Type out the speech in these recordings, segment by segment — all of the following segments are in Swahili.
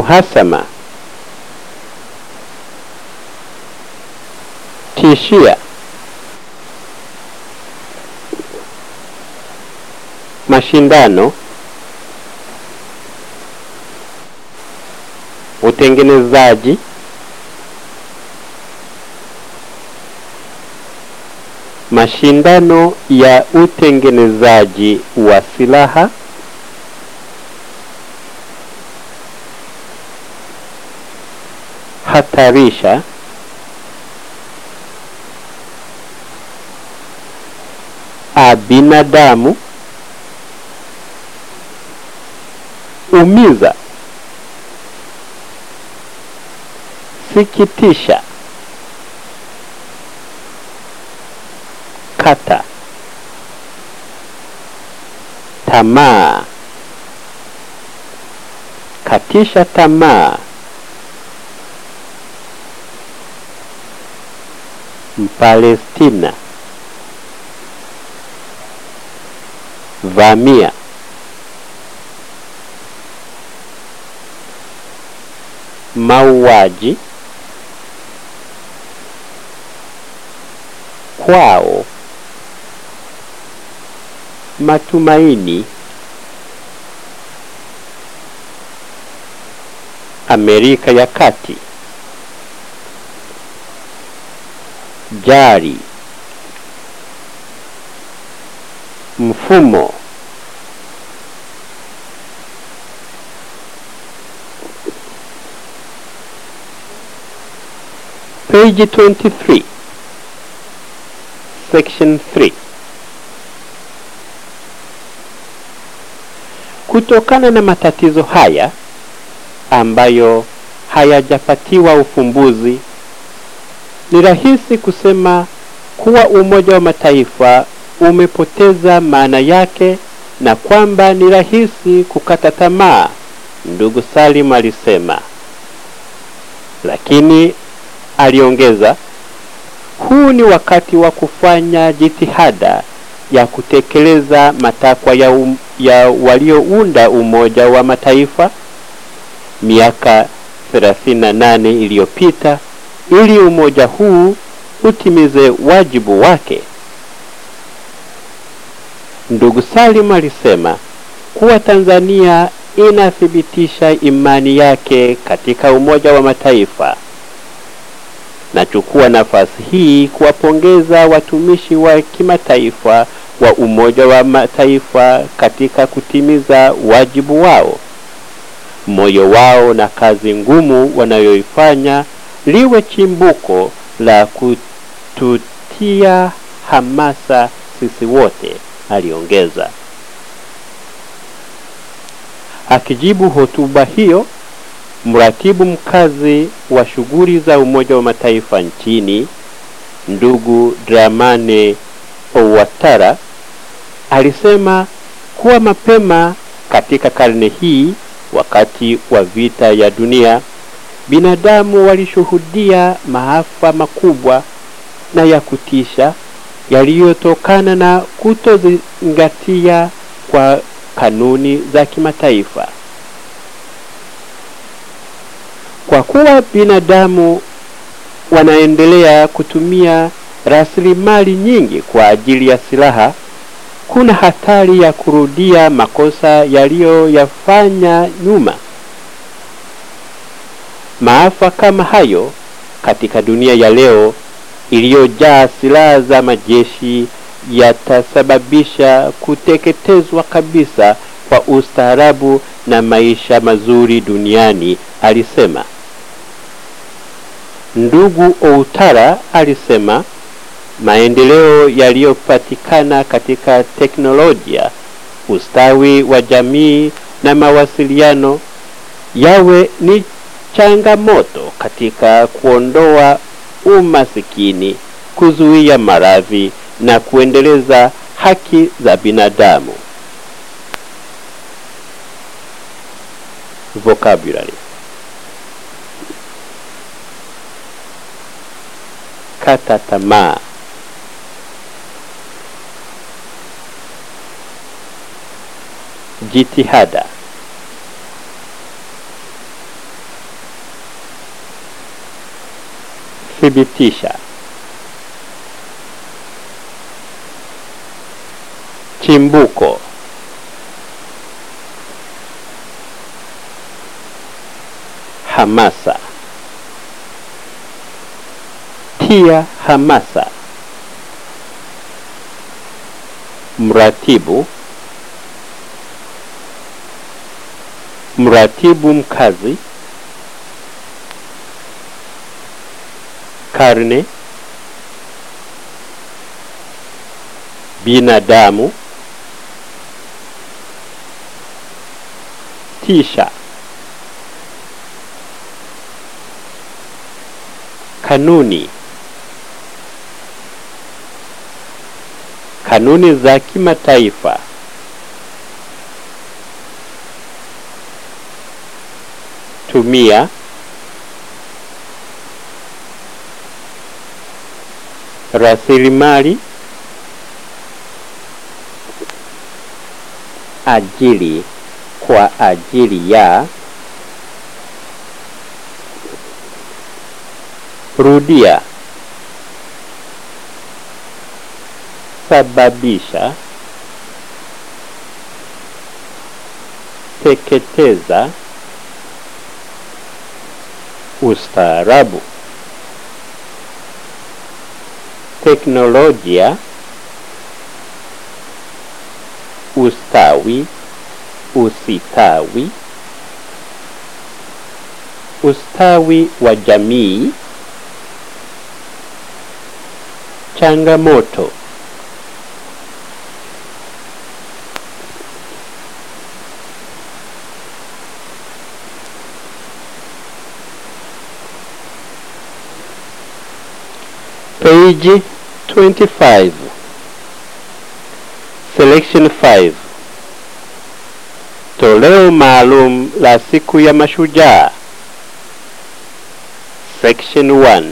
uhasama tishia mashindano utengenezaji mashindano ya utengenezaji wa silaha hatarisha a binadamu umiza sikitisha kata tamaa katisha tamaa mpalestina vamia mauaji kwao matumaini Amerika ya Kati jari mfumo page 23 section 3 kutokana na matatizo haya ambayo hayajapatiwa ufumbuzi ni rahisi kusema kuwa umoja wa mataifa umepoteza maana yake na kwamba ni rahisi kukata tamaa ndugu salim alisema lakini aliongeza huu ni wakati wa kufanya jitihada ya kutekeleza matakwa ya, um, ya waliounda umoja wa mataifa miaka 38 iliyopita ili umoja huu utimize wajibu wake ndugu salim alisema kuwa tanzania inathibitisha imani yake katika umoja wa mataifa nachukua nafasi hii kuwapongeza watumishi wa kimataifa wa umoja wa mataifa katika kutimiza wajibu wao moyo wao na kazi ngumu wanayoifanya liwe chimbuko la kututia hamasa sisi wote aliongeza akijibu hotuba hiyo mratibu mkazi wa shughuli za umoja wa mataifa nchini ndugu dramane owatara alisema kuwa mapema katika karne hii wakati wa vita ya dunia binadamu walishuhudia maafa makubwa na ya kutisha yaliyotokana na kutozingatia kwa kanuni za kimataifa kwa kuwa binadamu wanaendelea kutumia rasilimali nyingi kwa ajili ya silaha kuna hatari ya kurudia makosa yaliyoyafanya nyuma maafa kama hayo katika dunia ya leo iliyojaa silaha za majeshi yatasababisha kuteketezwa kabisa kwa ustaarabu na maisha mazuri duniani alisema ndugu outara alisema maendeleo yaliyopatikana katika teknolojia ustawi wa jamii na mawasiliano yawe ni changamoto katika kuondoa umasikini kuzuia maradhi na kuendeleza haki za binadamu vocabulary kata tamaa jitihada thibitisha chimbuko hamasa tia hamasa mratibu mratibu mkazi karne binadamu tisha kanuni kanuni za kimataifa tumia rasilimali ajili kwa ajili ya rudia sababisha teketeza ustaarabu teknolojia ustawi usitawi ustawi wa jamii changamoto page 25 selection 5 toleo maalum la siku ya mashujaa section 1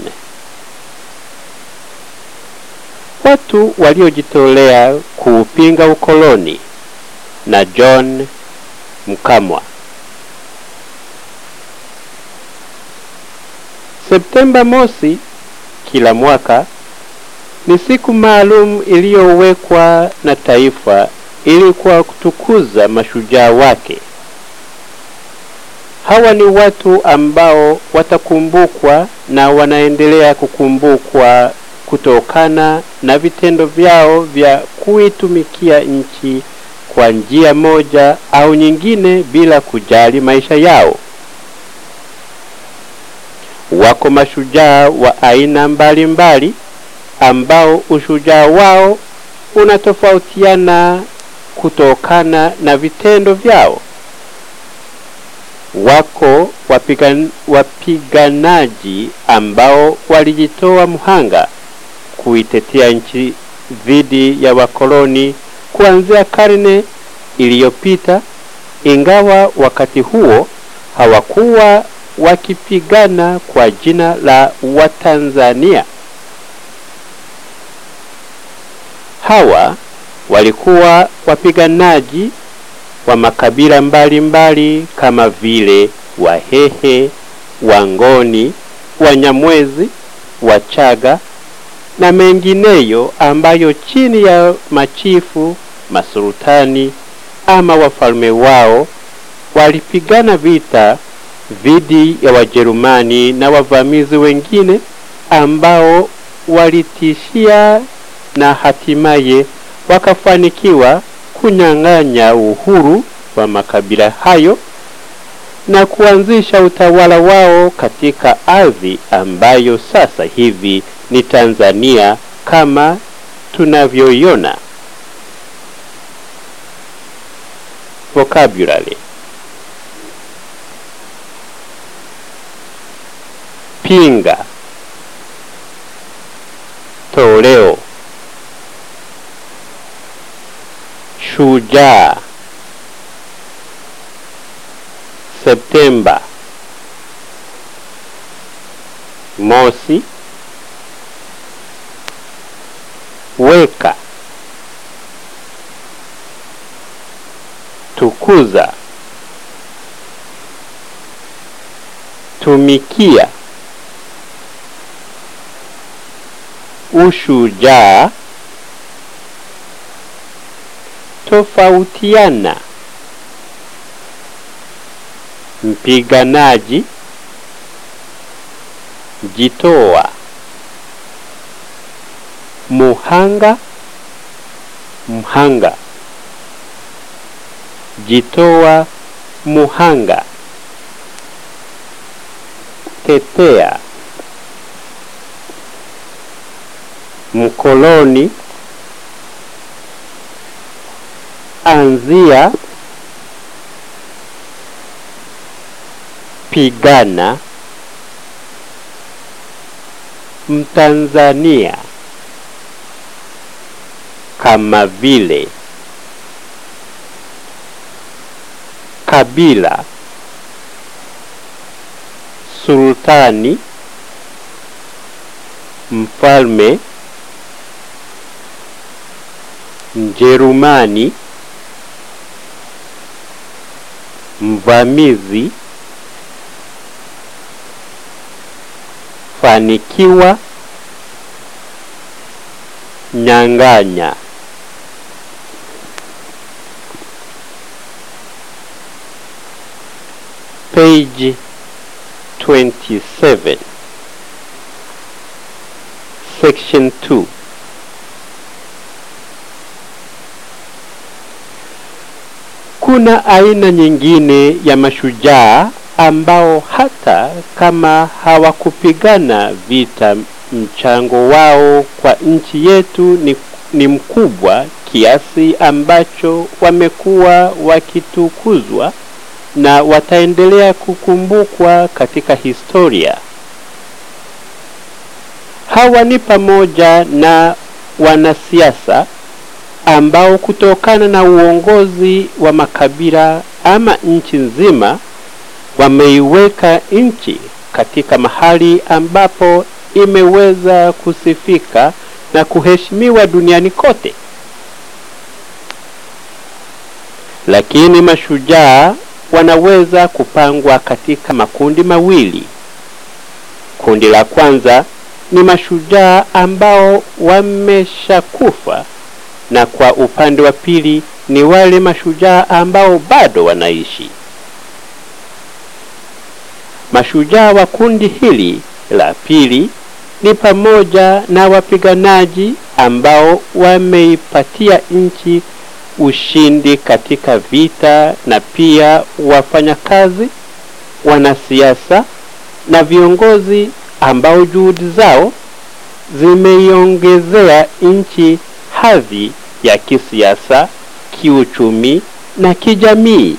watu waliojitolea kuupinga ukoloni na John Mkamwa Septemba mosi kila mwaka ni siku maalum iliyowekwa na taifa ili kwa kutukuza mashujaa wake. Hawa ni watu ambao watakumbukwa na wanaendelea kukumbukwa kutokana na vitendo vyao vya kuitumikia nchi kwa njia moja au nyingine bila kujali maisha yao. Wako mashujaa wa aina mbalimbali mbali, ambao ushujaa wao unatofautiana kutokana na vitendo vyao. Wako wapigan, wapiganaji ambao walijitoa mhanga kuitetea nchi dhidi ya wakoloni kuanzia karne iliyopita, ingawa wakati huo hawakuwa wakipigana kwa jina la Watanzania. Hawa walikuwa wapiganaji wa makabila mbalimbali mbali kama vile Wahehe, Wangoni, Wanyamwezi, Wachaga na mengineyo ambayo chini ya machifu, masultani ama wafalme wao walipigana vita dhidi ya Wajerumani na wavamizi wengine ambao walitishia na hatimaye wakafanikiwa kunyang'anya uhuru wa makabila hayo na kuanzisha utawala wao katika ardhi ambayo sasa hivi ni Tanzania kama tunavyoiona. Vocabulary pinga, toleo, shujaa, Septemba, mosi, weka, tukuza, tumikia ushujaa tofautiana mpiganaji jitoa muhanga mhanga jitoa muhanga tetea mkoloni anzia pigana mtanzania kama vile kabila sultani mfalme mjerumani mvamizi fanikiwa nyang'anya page 27 section 2 kuna aina nyingine ya mashujaa ambao hata kama hawakupigana vita mchango wao kwa nchi yetu ni, ni mkubwa kiasi ambacho wamekuwa wakitukuzwa na wataendelea kukumbukwa katika historia. Hawa ni pamoja na wanasiasa ambao kutokana na uongozi wa makabila ama nchi nzima wameiweka nchi katika mahali ambapo imeweza kusifika na kuheshimiwa duniani kote. Lakini mashujaa wanaweza kupangwa katika makundi mawili. Kundi la kwanza ni mashujaa ambao wameshakufa, na kwa upande wa pili ni wale mashujaa ambao bado wanaishi. Mashujaa wa kundi hili la pili ni pamoja na wapiganaji ambao wameipatia nchi ushindi katika vita na pia wafanyakazi, wanasiasa na viongozi ambao juhudi zao zimeiongezea nchi hadhi ya kisiasa, kiuchumi na kijamii.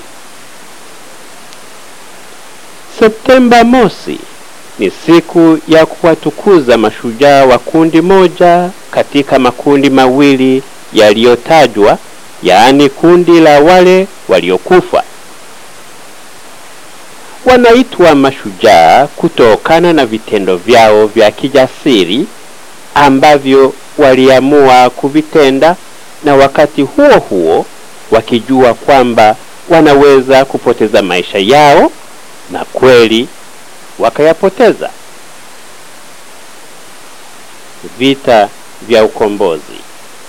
Septemba mosi ni siku ya kuwatukuza mashujaa wa kundi moja katika makundi mawili yaliyotajwa, yaani kundi la wale waliokufa. Wanaitwa mashujaa kutokana na vitendo vyao vya kijasiri ambavyo waliamua kuvitenda, na wakati huo huo wakijua kwamba wanaweza kupoteza maisha yao, na kweli wakayapoteza. Vita vya ukombozi.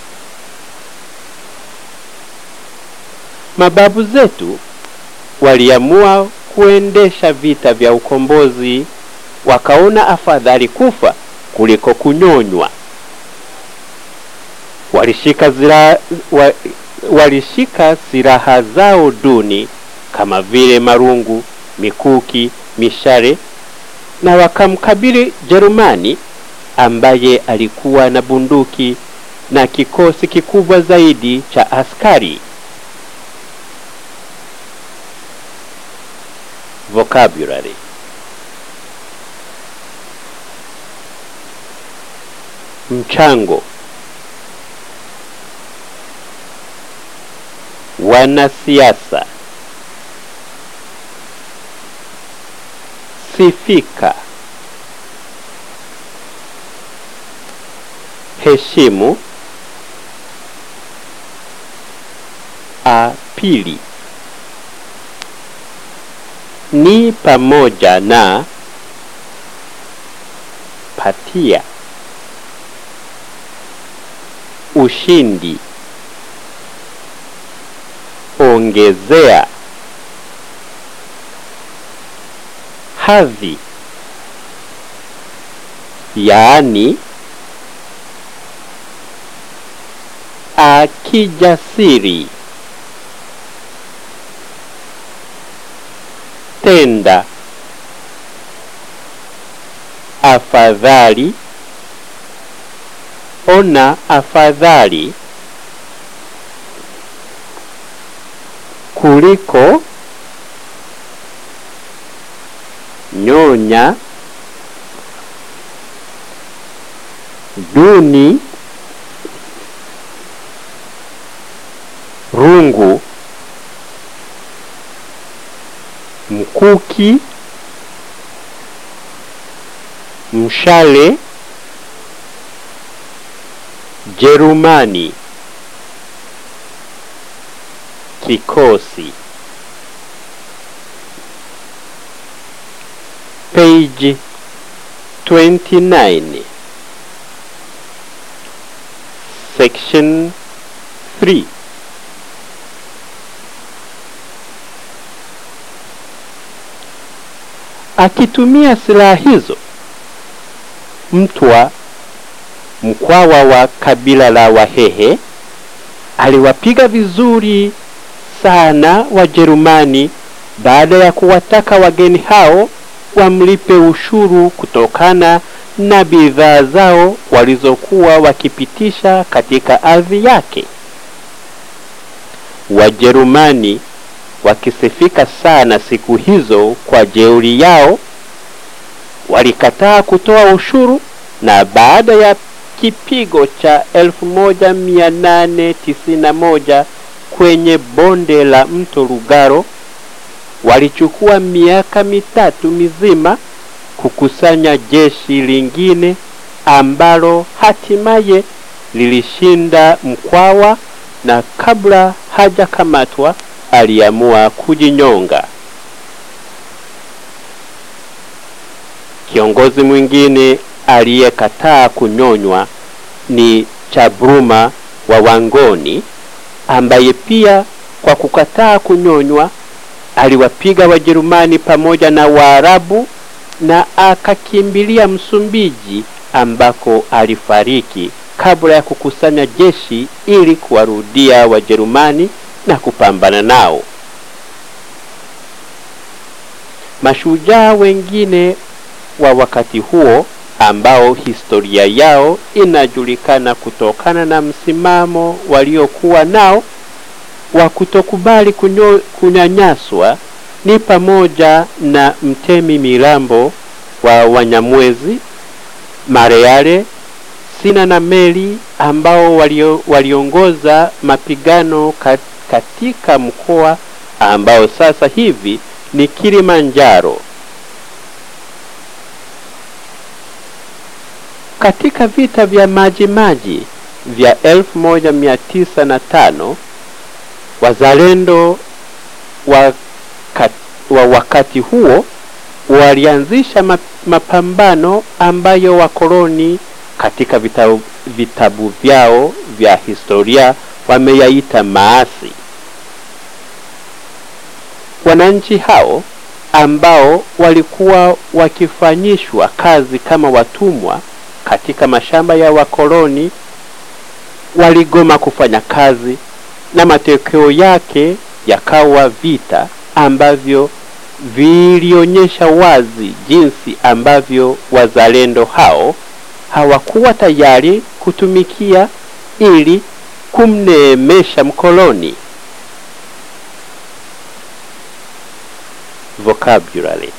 Mababu zetu waliamua kuendesha vita vya ukombozi, wakaona afadhali kufa kuliko kunyonywa. Walishika zira, wa, walishika silaha zao duni kama vile marungu, mikuki, mishale na wakamkabili Jerumani ambaye alikuwa na bunduki na kikosi kikubwa zaidi cha askari. Vocabulary mchango wanasiasa sifika heshimu apili ni pamoja na patia ushindi ongezea hadhi yaani akijasiri tenda afadhali ona afadhali kuliko nyonya duni rungu mkuki mshale Jerumani kikosi page 29 section 3 akitumia silaha hizo mtwa mkwawa wa kabila la Wahehe aliwapiga vizuri sana Wajerumani baada ya kuwataka wageni hao wamlipe ushuru kutokana na bidhaa zao walizokuwa wakipitisha katika ardhi yake. Wajerumani wakisifika sana siku hizo kwa jeuri yao, walikataa kutoa ushuru na baada ya kipigo cha 1891 kwenye bonde la mto Lugaro walichukua miaka mitatu mizima kukusanya jeshi lingine ambalo hatimaye lilishinda Mkwawa na kabla hajakamatwa aliamua kujinyonga. Kiongozi mwingine aliyekataa kunyonywa ni Chabruma wa Wangoni ambaye pia kwa kukataa kunyonywa aliwapiga Wajerumani pamoja na Waarabu na akakimbilia Msumbiji ambako alifariki kabla ya kukusanya jeshi ili kuwarudia Wajerumani na kupambana nao. Mashujaa wengine wa wakati huo ambao historia yao inajulikana kutokana na msimamo waliokuwa nao wa kutokubali kunyo, kunyanyaswa ni pamoja na Mtemi Milambo wa Wanyamwezi, Mareare, Sina na Meli ambao walio, waliongoza mapigano kat, katika mkoa ambao sasa hivi ni Kilimanjaro. Katika vita vya Maji Maji vya 1905 wazalendo wa, kat, wa wakati huo walianzisha mapambano ambayo wakoloni katika vitabu, vitabu vyao vya historia wameyaita maasi. Wananchi hao ambao walikuwa wakifanyishwa kazi kama watumwa katika mashamba ya wakoloni waligoma kufanya kazi na matokeo yake yakawa vita ambavyo vilionyesha wazi jinsi ambavyo wazalendo hao hawakuwa tayari kutumikia ili kumneemesha mkoloni. Vocabulary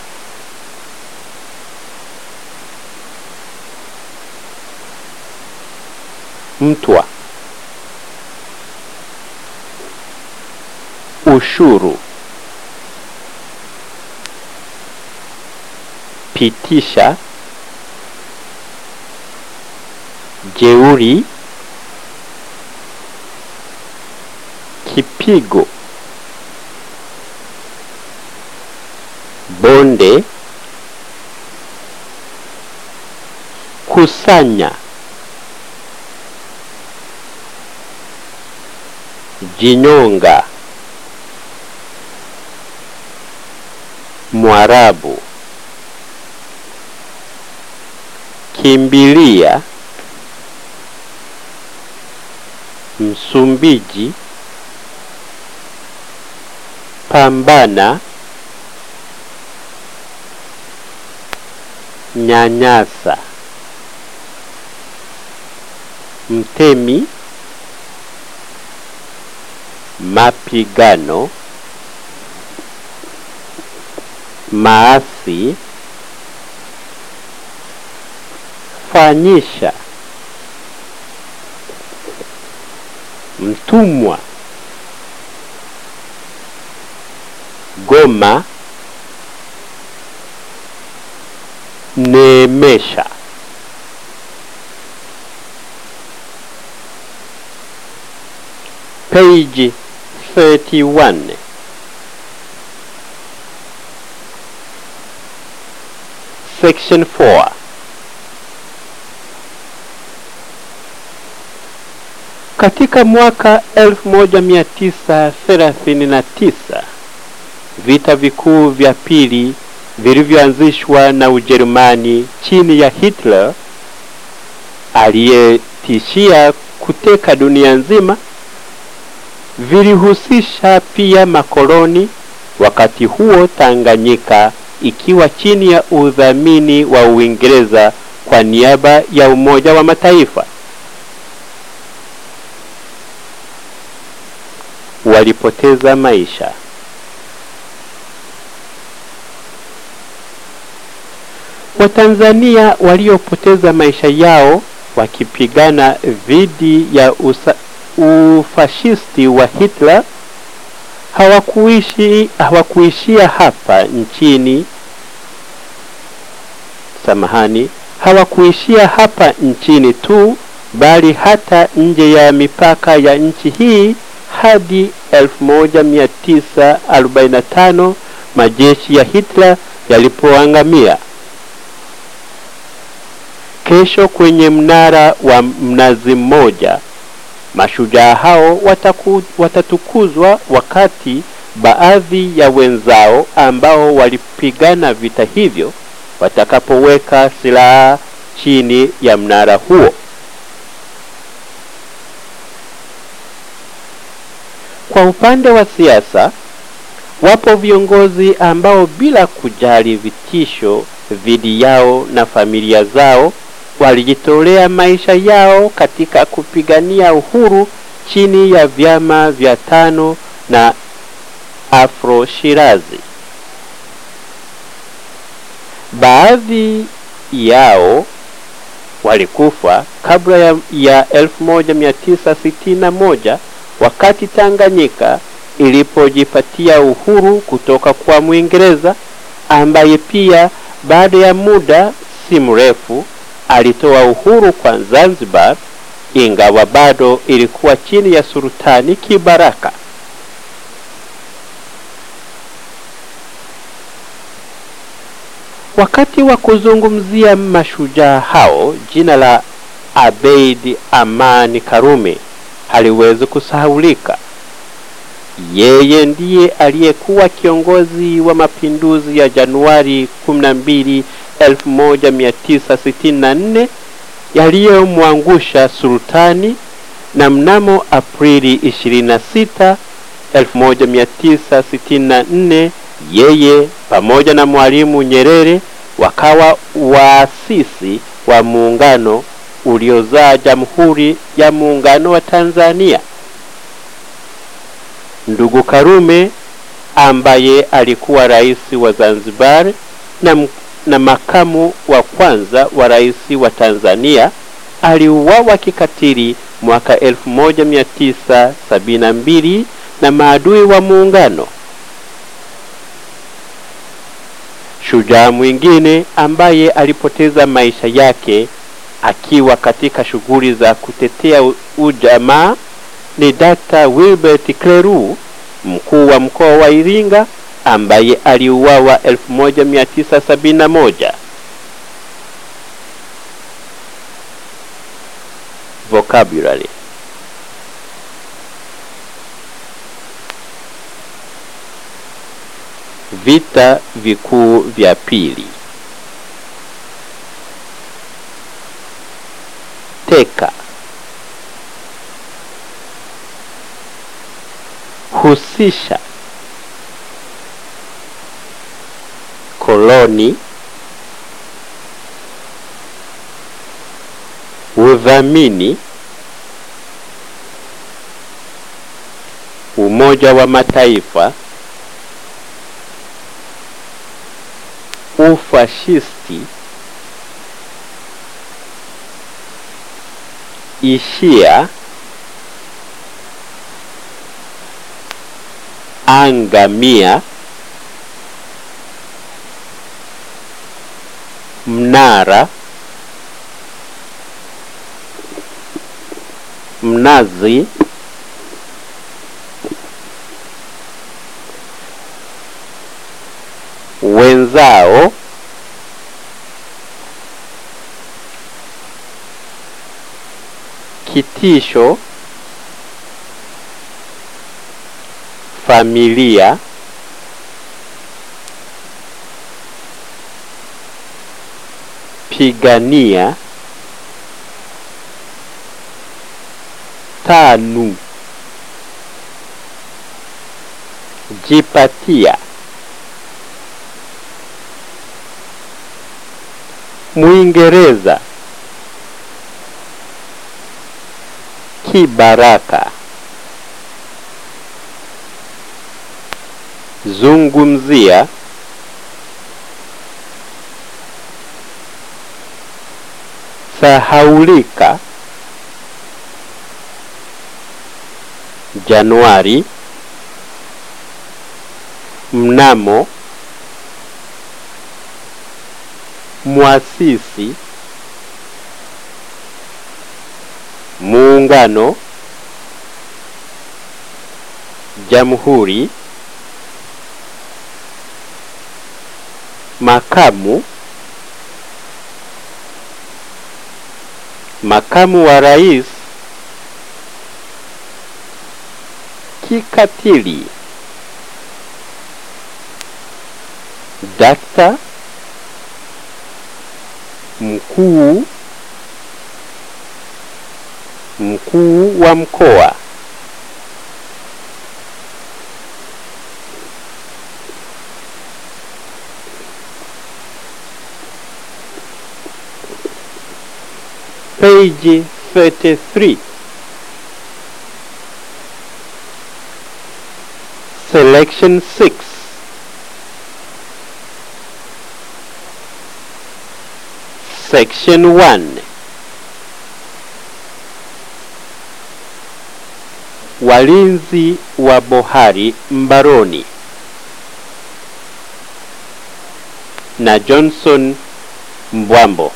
mtwa ushuru pitisha jeuri kipigo bonde kusanya jinyonga mwarabu kimbilia msumbiji pambana nyanyasa mtemi mapigano maasi fanyisha mtumwa goma neemesha page 31 section 4 katika mwaka 1939 vita vikuu vya pili vilivyoanzishwa na Ujerumani chini ya Hitler aliyetishia kuteka dunia nzima vilihusisha pia makoloni, wakati huo Tanganyika ikiwa chini ya udhamini wa Uingereza kwa niaba ya Umoja wa Mataifa. Walipoteza maisha. Watanzania waliopoteza maisha yao wakipigana dhidi ya usa, ufashisti wa Hitler hawakuishi hawakuishia hapa nchini samahani hawakuishia hapa nchini tu bali hata nje ya mipaka ya nchi hii hadi 1945 majeshi ya Hitler yalipoangamia kesho kwenye mnara wa mnazi mmoja mashujaa hao wataku, watatukuzwa wakati baadhi ya wenzao ambao walipigana vita hivyo watakapoweka silaha chini ya mnara huo. Kwa upande wa siasa, wapo viongozi ambao bila kujali vitisho dhidi yao na familia zao walijitolea maisha yao katika kupigania uhuru chini ya vyama vya tano na Afro Shirazi. Baadhi yao walikufa kabla ya, ya 1961 wakati Tanganyika ilipojipatia uhuru kutoka kwa Mwingereza ambaye pia baada ya muda si mrefu alitoa uhuru kwa Zanzibar ingawa bado ilikuwa chini ya Sultani Kibaraka. Wakati wa kuzungumzia mashujaa hao, jina la Abeid Amani Karume haliwezi kusahaulika. Yeye ndiye aliyekuwa kiongozi wa mapinduzi ya Januari 12 1964 yaliyomwangusha sultani na mnamo Aprili 26 1964 yeye pamoja na Mwalimu Nyerere wakawa waasisi wa muungano uliozaa Jamhuri ya Muungano wa Tanzania. Ndugu Karume ambaye alikuwa rais wa Zanzibar na, na makamu wa kwanza wa rais wa Tanzania aliuawa kikatili mwaka 1972 na maadui wa muungano. Shujaa mwingine ambaye alipoteza maisha yake akiwa katika shughuli za kutetea ujamaa ni Dr. Wilbert Kleru, mkuu wa mkoa wa Iringa ambaye aliuawa 1971. Vocabulary vita vikuu vya pili. Teka husisha koloni, udhamini, Umoja wa Mataifa, ufashisti, ishia, angamia, mnara, mnazi, wenzao, kitisho, familia, pigania, tanu, jipatia, Mwingereza, kibaraka, zungumzia, sahaulika, Januari, mnamo, mwasisi, muungano, jamhuri, makamu, makamu wa rais, kikatili, dakta, mkuu, mkuu wa mkoa, page 33 selection 6 section 1 walinzi wa bohari mbaroni na Johnson Mbwambo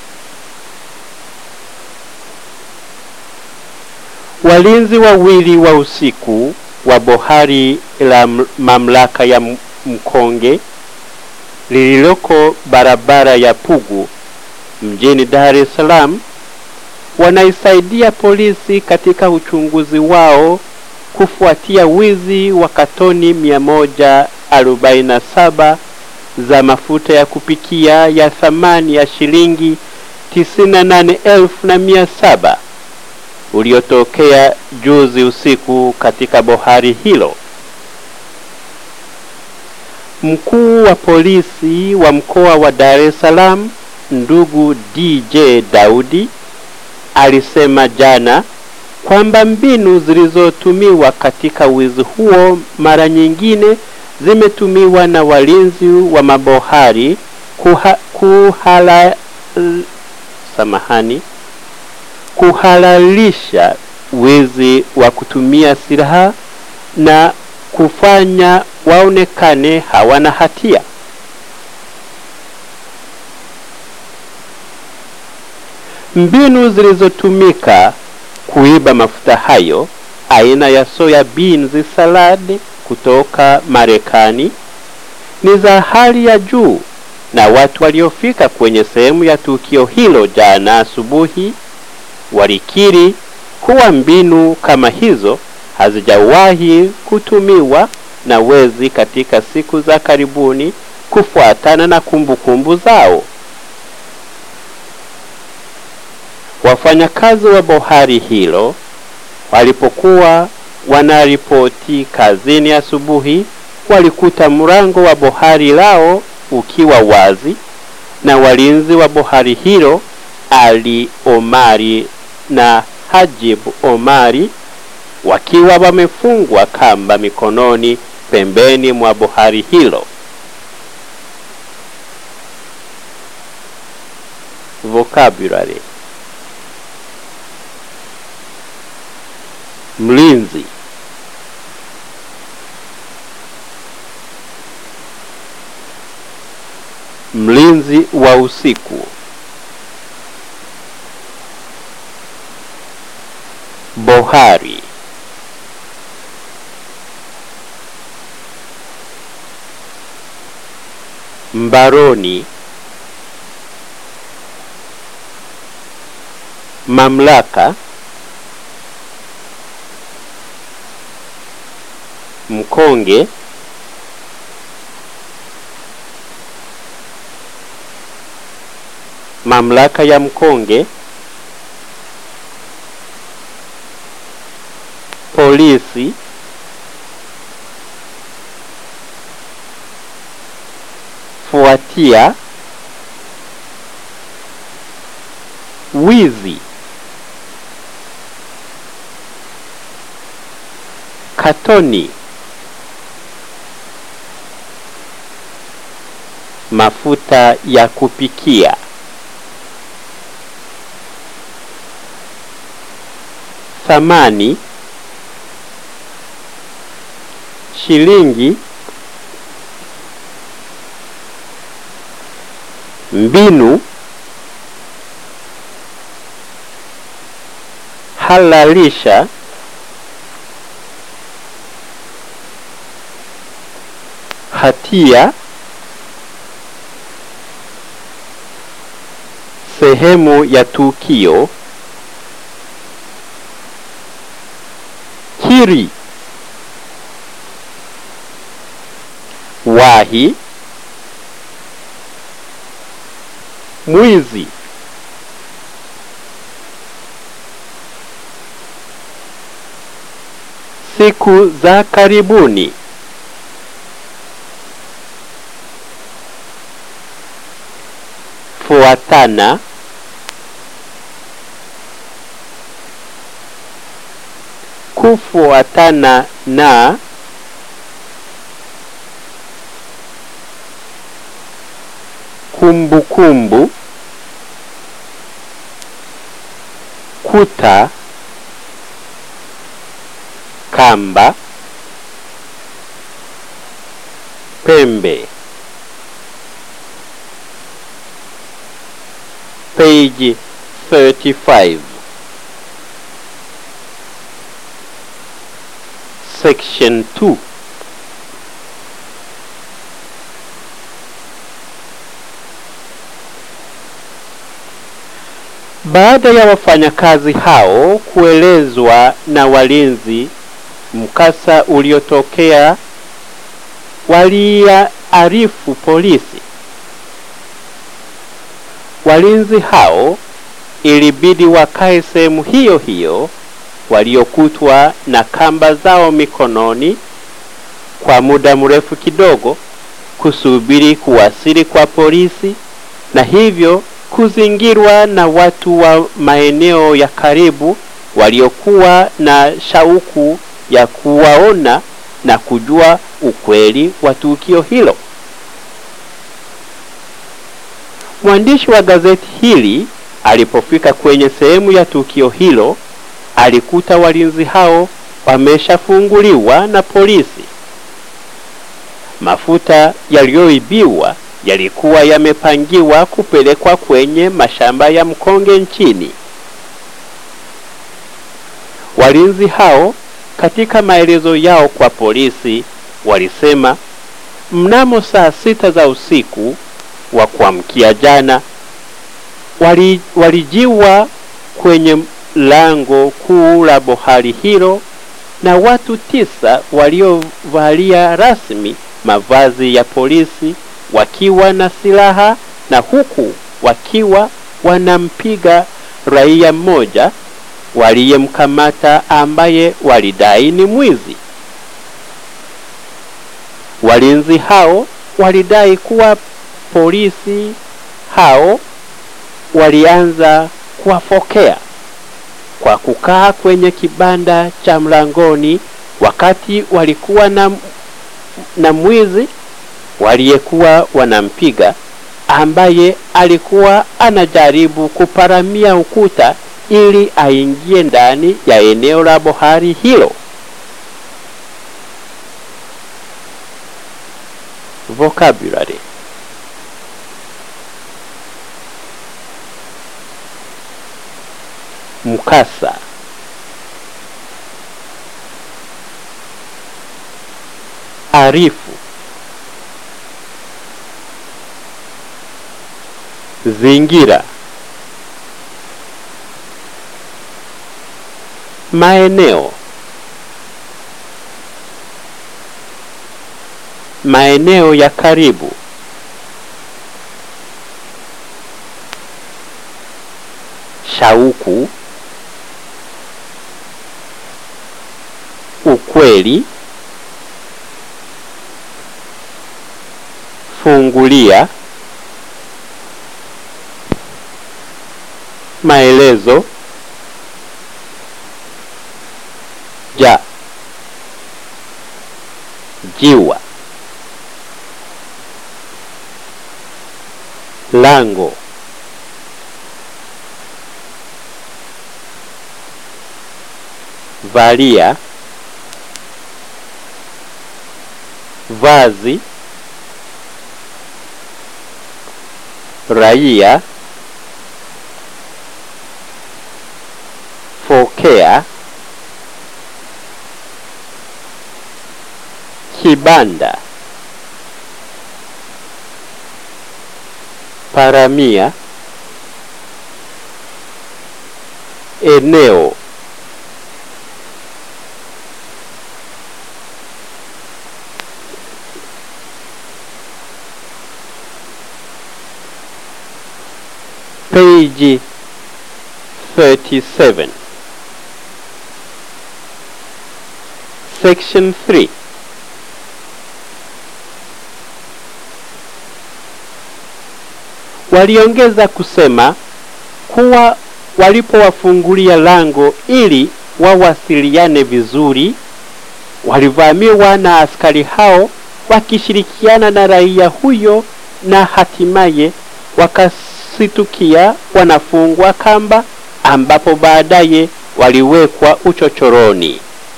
Walinzi wawili wa usiku wa bohari la mamlaka ya Mkonge lililoko barabara ya Pugu mjini Dar es Salaam wanaisaidia polisi katika uchunguzi wao kufuatia wizi wa katoni 147 za mafuta ya kupikia ya thamani ya shilingi 98,700 uliotokea juzi usiku katika bohari hilo. Mkuu wa polisi wa mkoa wa Dar es Salaam ndugu DJ Daudi alisema jana kwamba mbinu zilizotumiwa katika wizi huo mara nyingine zimetumiwa na walinzi wa mabohari kuha, kuhala, samahani kuhalalisha wizi wa kutumia silaha na kufanya waonekane hawana hatia. Mbinu zilizotumika kuiba mafuta hayo aina ya soya beans salad kutoka Marekani ni za hali ya juu, na watu waliofika kwenye sehemu ya tukio hilo jana asubuhi walikiri kuwa mbinu kama hizo hazijawahi kutumiwa na wezi katika siku za karibuni kufuatana na kumbukumbu zao. Wafanyakazi wa bohari hilo walipokuwa wanaripoti kazini asubuhi, walikuta mlango wa bohari lao ukiwa wazi na walinzi wa bohari hilo Ali Omari na Hajib Omari wakiwa wamefungwa kamba mikononi pembeni mwa bohari hilo. Vocabulary: mlinzi, mlinzi wa usiku, bohari, mbaroni, mamlaka, mkonge, mamlaka ya mkonge, polisi, fuatia, wizi, katoni, mafuta ya kupikia, thamani, shilingi, mbinu, halalisha, hatia, sehemu ya tukio, kiri, wahi, mwizi, siku za karibuni, fuatana, kufuatana na, kumbukumbu, kuta, kamba, pembe. Page 35 Section 2 Baada ya wafanyakazi hao kuelezwa na walinzi mkasa uliotokea, waliarifu polisi. Walinzi hao ilibidi wakae sehemu hiyo hiyo waliokutwa na kamba zao mikononi kwa muda mrefu kidogo, kusubiri kuwasili kwa polisi, na hivyo kuzingirwa na watu wa maeneo ya karibu waliokuwa na shauku ya kuwaona na kujua ukweli wa tukio hilo. Mwandishi wa gazeti hili alipofika kwenye sehemu ya tukio hilo, alikuta walinzi hao wameshafunguliwa na polisi. Mafuta yaliyoibiwa yalikuwa yamepangiwa kupelekwa kwenye mashamba ya mkonge nchini. Walinzi hao katika maelezo yao kwa polisi walisema mnamo saa sita za usiku wa kuamkia jana wali, walijiwa kwenye lango kuu la bohari hilo na watu tisa waliovalia rasmi mavazi ya polisi wakiwa na silaha na huku wakiwa wanampiga raia mmoja waliyemkamata ambaye walidai ni mwizi. Walinzi hao walidai kuwa polisi hao walianza kuwafokea kwa kukaa kwenye kibanda cha mlangoni wakati walikuwa na, na mwizi waliyekuwa wanampiga ambaye alikuwa anajaribu kuparamia ukuta ili aingie ndani ya eneo la bohari hilo. Vocabulary mkasa arifu zingira maeneo maeneo ya karibu shauku ukweli fungulia maelezo ja jiwa lango valia vazi raia fokea kibanda paramia eneo page 37 section 3 waliongeza kusema kuwa walipowafungulia lango ili wawasiliane vizuri walivamiwa na askari hao wakishirikiana na raia huyo na hatimaye wakasitukia wanafungwa kamba ambapo baadaye waliwekwa uchochoroni.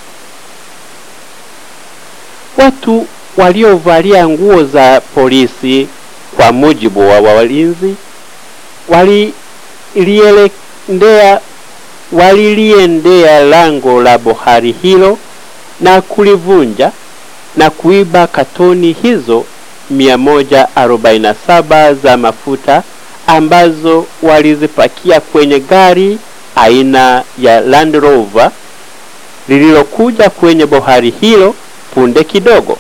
Watu waliovalia nguo za polisi kwa mujibu wa walinzi waliliendea waliliendea lango la bohari hilo na kulivunja na kuiba katoni hizo 147 za mafuta ambazo walizipakia kwenye gari aina ya Land Rover lililokuja kwenye bohari hilo punde kidogo.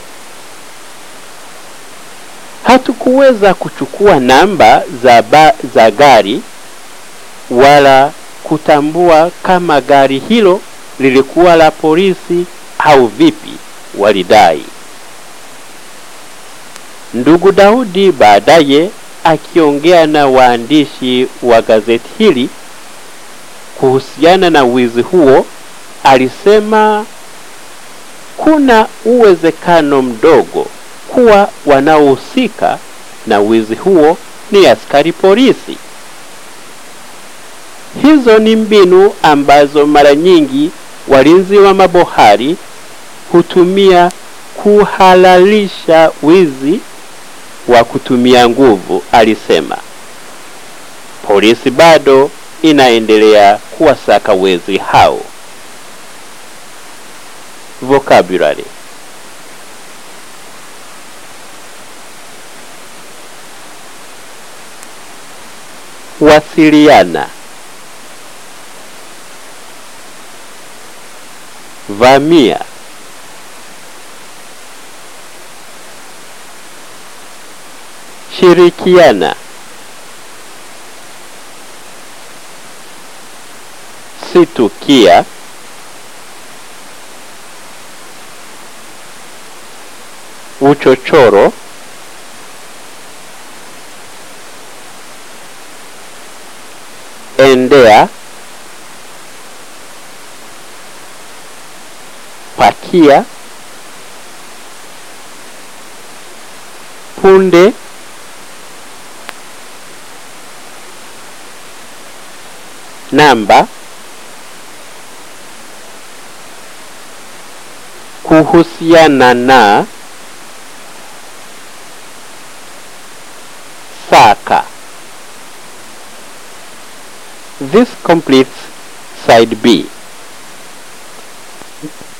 Hatukuweza kuchukua namba za, ba, za gari wala kutambua kama gari hilo lilikuwa la polisi au vipi, walidai. Ndugu Daudi baadaye akiongea na waandishi wa gazeti hili kuhusiana na wizi huo alisema kuna uwezekano mdogo kuwa wanaohusika na wizi huo ni askari polisi. Hizo ni mbinu ambazo mara nyingi walinzi wa mabohari hutumia kuhalalisha wizi wa kutumia nguvu, alisema. Polisi bado inaendelea kuwasaka wezi hao. Vocabulary wasiliana vamia shirikiana situkia uchochoro endea pakia punde namba kuhusiana na saka this completes side B